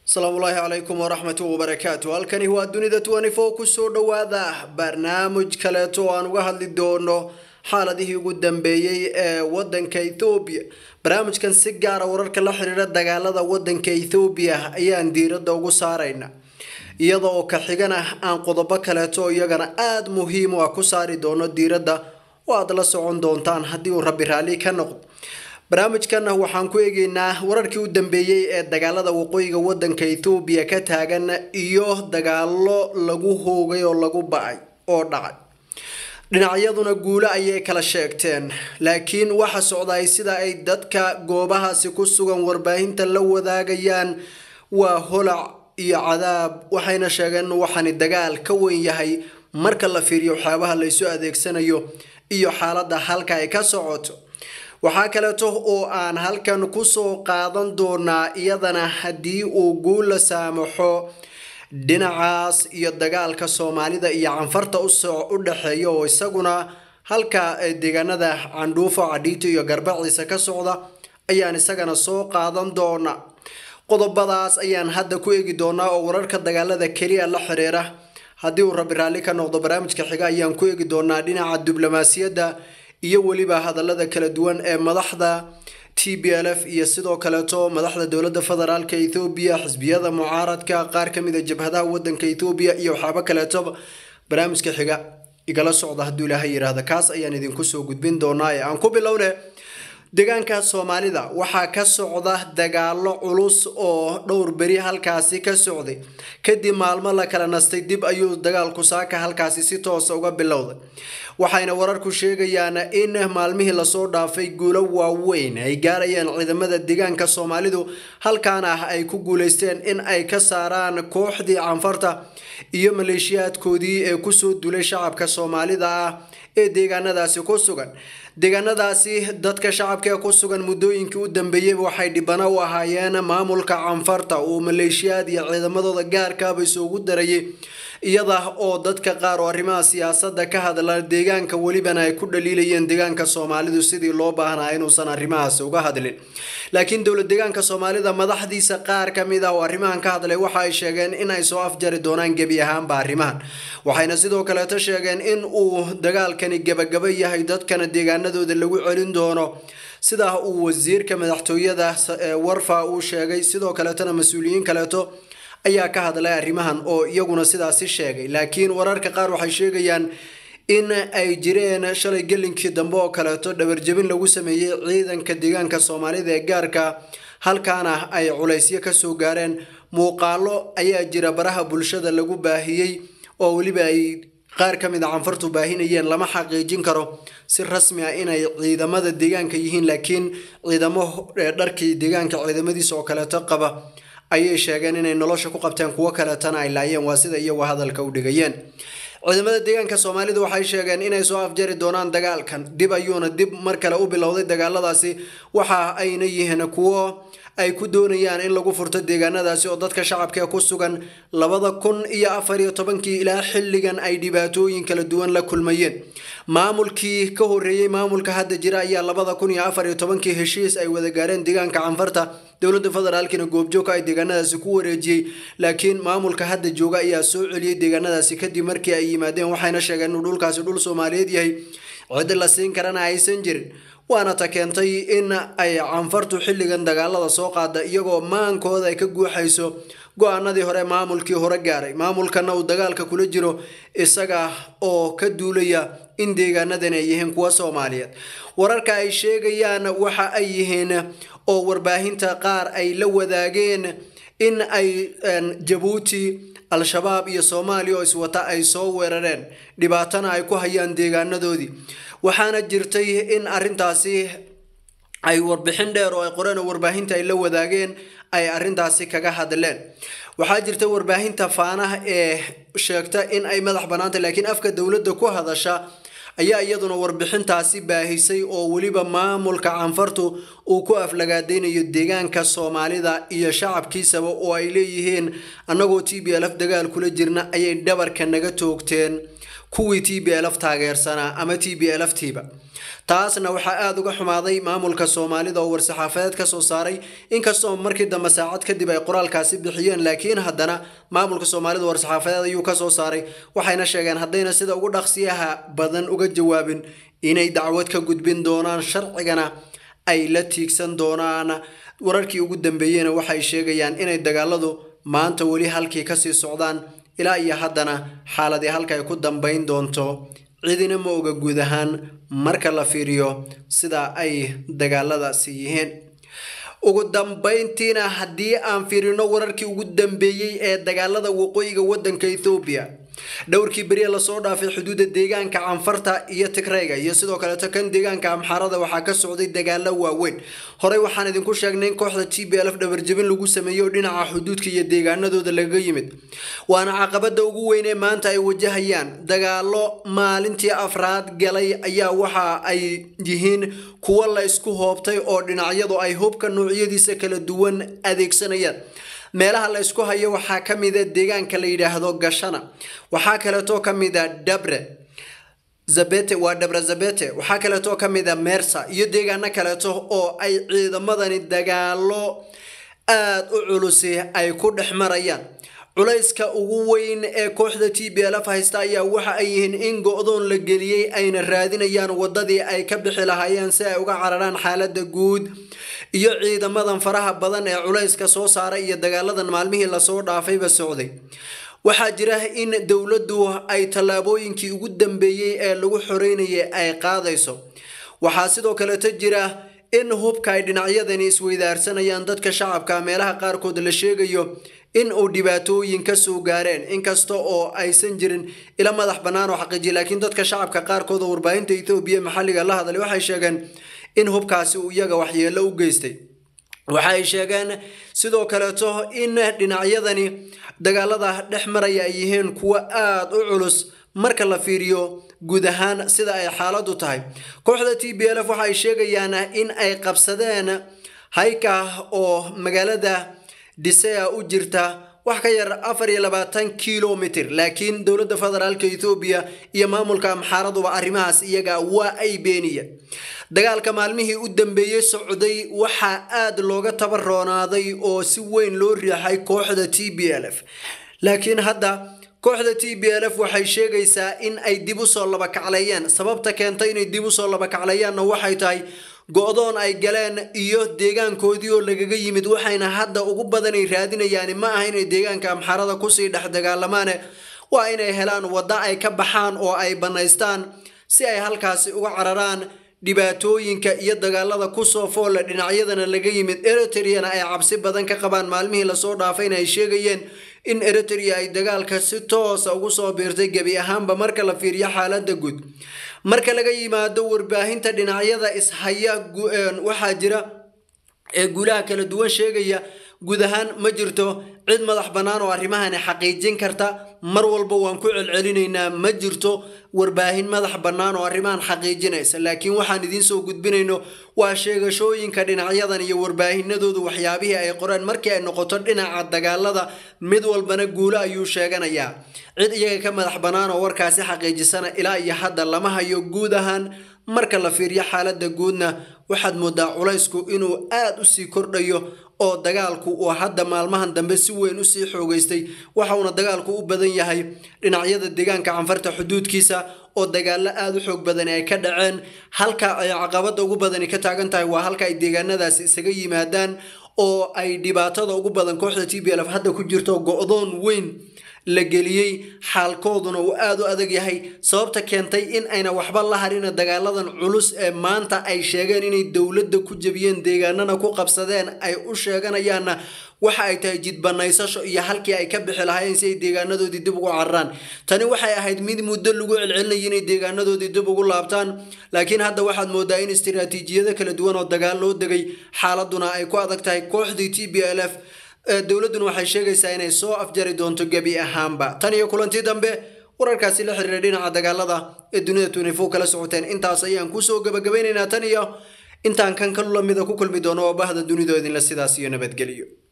asalaamullaahi calaykum waraxmatu wabarakaatu halkani waa dunida twenty-four kusoo dhowaada barnaamij kaleeto oo aan uga hadli doono xaaladihii ugu dambeeyey ee wadanka ethoobiya barnaamijkan si gaara wararka la xiriira dagaalada wadanka ethoobiya ayaan diiradda ugu saarayna iyada oo ka xigana aan qodobo kaleeto iyagana aada muhiim u ah ku saari doono diiradda oo aada la socon doontaan haddii uu rabbi raalli ka noqdo barnaamijkan waxaan ku eegeynaa wararkii u dambeeyey ee dagaalada waqooyiga wadanka ethoobiya ka taagan iyo dagaalo lagu hoogay oo lagu ba-ay oo dhacay dhinacyaduna guulo ayay kala sheegteen laakiin waxa socday sida ay dadka goobahaasi ku sugan warbaahinta la wadaagayaan waa holac iyo cadaab waxayna sheegeen in waxaani dagaal ka weyn yahay marka la fiiriyo waxyaabaha laysu adeegsanayo iyo xaaladda halka ay ka socoto waxaa kaleeto oo aan halkan kusoo qaadan doonaa iyadana haddii uu guula saamaxo dhinacaas iyo dagaalka soomaalida iyo canfarta u dhexeeya oo isaguna halka deegaanada candhuufo cadhiito iyo garbaciisa ka socda ayaan isagana soo qaadan doonaa qodobadaas ayaan hadda ku eegi doonaa oo wararka dagaalada keliya la xiriira haddii uu rabbi raalli ka noqdo barnaamijka xiga ayaan ku eegi doonaa dhinaca diblomaasiyadda iyo weliba hadallada kala duwan ee madaxda t b l f iyo sidoo kaleeto madaxda dowladda federaalka ethoobiya xisbiyada mucaaradka qaar kamid a jabhadaha wadanka ethoobiya iyo waxaaba kaleetoba barnaamijka xiga igala socda hadduu ilaahay yidhaahda kaas ayaan idinku soo gudbin doonaa ee aan ku bilowne deegaanka soomaalida waxaa ka socda dagaalo culus oo dhowr beri halkaasi ka socday kadib maalmo la kala nastay dib ayuu dagaalku saaka halkaasi si toosa uga bilowday waxayna wararku sheegayaan in maalmihii lasoo dhaafay guulo waaweyn ay gaarayaan ciidamada deegaanka soomaalidu halkaana ah ay ku guuleysteen in ay ka saaraan kooxdii canfarta iyo maleeshiyaadkoodii ee kusoo dulay shacabka soomaalida ah ee deegaanadaasi ku sugan deegaanadaasi dadka shacabka ee ku sugan muddooyinkii u dambeeyey waxay dhibano u ahaayeen maamulka canfarta uu maleeshiyaad iyo ciidamadooda gaarkaaba isugu darayay iyada oo dadka qaar oo arrimaha siyaasadda ka hadla deegaanka welibana ay ku dhaliilayeen deegaanka soomaalidu sidii loo baahnaa inuusan arrimahaasi uga hadlin laakiin dowlad deegaanka soomaalida madaxdiisa qaar ka mid ah oo arrimahan ka hadlay waxa ay sheegeen in ay soo afjari doonaan gebi ahaanba arrimahan waxayna sidoo kaleeto sheegeen in uu dagaalkani gebagaba yahay dadkana deegaanadooda lagu celin doono sidaa uu wasiirka madaxtooyada warfa uu sheegay sidoo kaleetona mas-uuliyiin kaleeto ayaa ka hadlay arrimahan oo iyaguna sidaasi sheegay laakiin wararka qaar waxay sheegayaan in ay jireen shalay gelinkii dambe oo kaleeto dhabarjabin lagu sameeyey ciidanka deegaanka soomaalida ee gaarka halkaana ay culaysyo kasoo gaareen muuqaalo ayaa jira baraha bulshada lagu baahiyey oo weliba ay qaar ka mid a canfartu baahinayeen lama xaqiijin karo si rasmi ah inay ciidamada deegaanka yihiin laakiin ciidamo dharkii deegaanka ciidamadiisa oo kaleeto qaba ayay sheegeen inay nolosha ku qabteen kuwo kaleetana ay laayeen waa sida iyagu hadalka u dhigayeen ciidamada deegaanka soomaalida waxay sheegeen inay soo afjari doonaan dagaalkan dib ayuuna dib mar kale u bilowday dagaaladaasi waxa ayna yihiin kuwo ay ku doonayaan in lagu furto deegaanadaasi oo dadka shacabka ee ku sugan labada kun iyo afar iyo tobankii ilaa xilligan ay dhibaatooyin kala duwan la kulmayeen maamulkii ka horeeyey maamulka hadda jira ayaa labada kun iyo afar iyo tobankii heshiis ay wada gaareen deegaanka canfarta dowladda federaalkina goobjoogka ay deegaanadaasi ku wareejiyey laakiin maamulka hadda jooga ayaa soo celiyey deegaanadaasi kadib markii ay yimaadeen waxayna sheegeen inuu dhulkaasi dhul soomaaliyeed yahay cid la siin karana aysan jirin waana ta keentay in ay canfartu xilligan dagaalada soo qaada iyagoo maankooda ay ka guuxayso go-aanadii hore maamulkii hore gaaray maamulkana uu dagaalka kula jiro isaga oo ka duulaya in deegaanadan ay yihiin kuwa soomaaliyeed wararka ay sheegayaan waxa ay yihiin oo warbaahinta qaar ay la wadaageen in ay jabuuti al-shabaab iyo soomaaliya oo iswata ay soo weerareen dhibaatana ay ku hayaan deegaanadoodii waxaana jirtay in arrintaasi ay warbixin dheer oo ay qoreen oo warbaahinta ay la wadaageen ay arrintaasi kaga hadleen waxaa jirta warbaahinta faanaha ee sheegta in ay madax bannaantay laakiin afka dowladda ku hadasha ayaa iyaduna warbixintaasi baahisay oo weliba maamulka canfartu uu ku aflagaadeynayo deegaanka soomaalida iyo shacabkiisaba oo ay leeyihiin annagoo t b l f dagaal kula jirna ayay dhabarka naga toogteen kuwii t b lf taageersanaa ama t b lf tiiba taasna waxaa aada uga xumaaday maamulka soomaalida oo war-saxaafadeed ka soo saaray inkastoo markii dambe saacad kadib ay qoraalkaasi bixiyeen laakiin haddana maamulka soomaalida war-saxaafadeed ayuu kasoo saaray waxayna sheegeen haddayna sida ugu dhaqsiyaha badan uga jawaabin inay dacwad ka gudbin doonaan sharcigana ay la tiigsan doonaan wararkii ugu dambeeyeyna waxay sheegayaan inay dagaaladu maanta weli halkii kasii socdaan ilaa iyo haddana xaaladii halka ay ku dambayn doonto cidina ma oga guud ahaan marka la fiiriyo sida ay dagaaladaasi yihiin ugu dambayntiina haddii aan fiirino wararkii ugu dambeeyey ee dagaalada waqooyiga wadanka ethoobiya dhowrkii beriya lasoo dhaafay xuduudda deegaanka canfarta iyo tigrayga iyo sidoo kaleeto kan deegaanka amxaarada waxaa ka socday dagaalo waaweyn horey waxaan idinku sheegnay in kooxda t b lf dhabarjabin lagu sameeyo dhinaca xuduudka iyo deegaanadooda lagaga yimid waana caqabada ugu weyn ee maanta ay wajahayaan dagaalo maalintii afraad galay ayaa waxa ay yihiin kuwo la isku hoobtay oo dhinacyadu ay hubka noocyadiisa kala duwan adeegsanayaan meelaha la isku hayo waxaa ka mida deegaanka la yidhaahdo gashana waxaa kaleetoo ka mida dabre zabete waa dhabre zabete waxaa kaleetoo ka mida mersa iyo deegaano kaleeto oo ay ciidamadani dagaalo aada u culusi ay ku dhex marayaan culayska ugu weyn ee kooxda t b lf haysta ayaa waxa ay yihiin in go-doon la geliyey ayna raadinayaan wadadii ay ka bixi lahaayeen si ay uga cararaan xaalada guud iyo ciidamadan faraha badan ee culayska soo saaray iyo dagaaladan maalmihii lasoo dhaafayba socday waxaa jira in dowladdu ay tallaabooyinkii ugu dambeeyey ee lagu xoreynayay ay qaadayso waxaa sidoo kaleeto jira in hubka ay dhinacyadani isweydaarsanayaan dadka shacabka meelaha qaarkood la sheegayo in uu dhibaatooyin ka soo gaareen inkasta oo aysan jirin ila madax bannaan oo xaqiijiya laakiin dadka shacabka qaarkood oo warbaahinta ethoobiya maxalliga la hadlay waxay sheegeen in hubkaasi uu iyaga waxyeello u geystay waxa ay sheegeen sidoo kaleeto in dhinacyadani dagaalada dhex maraya ay yihiin kuwo aada u culus marka la fiiriyo guud ahaan sida ay xaaladu tahay kooxda t b lf waxa ay sheegayaan in ay qabsadeen hayka oo magaalada dhisea u jirta wax ka yar afar iyo labaatan kilomitr laakiin dowladda federaalka ethoobiya iyo maamulka amxaaraduba arrimahaas iyaga waa ay beeniyeen dagaalka maalmihii u dambeeyey socday waxaa aada looga tabaroonaaday oo si weyn loo riixay kooxda t b lf laakiin hadda kooxda t b lf waxay sheegaysaa in ay dib usoo labakacleeyeen sababta keentay inay dib usoo labakacleeyaanna waxay tahay go-doon ay galeen iyo deegaankoodii oo lagaga yimid waxayna hadda ugu badanay raadinayaan ma aha inay deegaanka amxarada kusii dhex dagaalamaane waa inay helaan waddo ay ka baxaan oo ay bannaystaan si ay halkaasi uga cararaan dhibaatooyinka iyo dagaalada kusoo foolle dhinacyadana laga yimid eritreana ay cabsi badan ka qabaan maalmihii lasoo dhaafayna ay sheegayeen in eritrea ay dagaalka si toosa ugu soo biirtay gebi ahaanba marka la fiiriyo xaalada guud marka laga yimaado warbaahinta dhinacyada ishaya waxaa jira ee guulaha kala duwan sheegaya guud ahaan ma jirto cid madax bannaan oo arrimahani xaqiijin karta mar walba waan ku celcelinaynaa ma jirto warbaahin madax bannaan oo arrimahan xaqiijinaysa laakiin waxaan idiin soo gudbinayno waa sheegashooyinka dhinacyadan iyo warbaahinadoodu waxyaabihii ay qoreen markii ay noqoto dhinaca dagaalada mid walbana guulo ayuu sheeganayaa cid iyaga ka madax bannaan oo warkaasi xaqiijisana ilaa iyo hadda lama hayo guud ahaan marka la fiiriyo xaaladda guudna waxaad moodaa culaysku inuu aada u sii kordhayo oo dagaalku uu hadda maalmahan dambe si weyn usii xoogeystay waxauna dagaalku u badan yahay dhinacyada deegaanka canfarta xuduudkiisa oo dagaalo aada u xoog badani ay ka dhaceen halka ay caqabada ugu badani ka taagan tahay waa halka ay deegaanadaasi isaga yimaadaan oo ay dhibaatada ugu badan kooxda t b lf hadda ku jirto go-doon weyn la geliyey xaalkooduna uu aada u adag yahay sababta keentay in ayna waxba la harina dagaaladan culus ee maanta ay sheegeen inay dowladda ku jebiyeen deegaanana ku qabsadeen ay u sheeganayaanna waxa ay tahay jidbanaysasho iyo halkii ay ka bixi lahaayeen si ay deegaanadoodii dib ugu cararaan tani waxay ahayd mid muddo lagu celcelinayay inay deegaanadoodii dib ugu laabtaan laakiin hadda waxaad moodaa in istiraatiijiyado kala duwan oo dagaal loo degay xaaladuna ay ku adag tahay kooxdii t b l f dowladduna waxay sheegaysaa inay soo afjari doonto gebi ahaanba tan iyo kulantii dambe wararkaasi la xiriira dhinaca dagaalada ee dunida tunifo kala socoteen intaas ayaan kusoo gabagabaynaynaa tan iyo intaan kan kalu lamida ku kulmi doono oo bahda dunidoo idinla sidaas iyo nabadgeliyo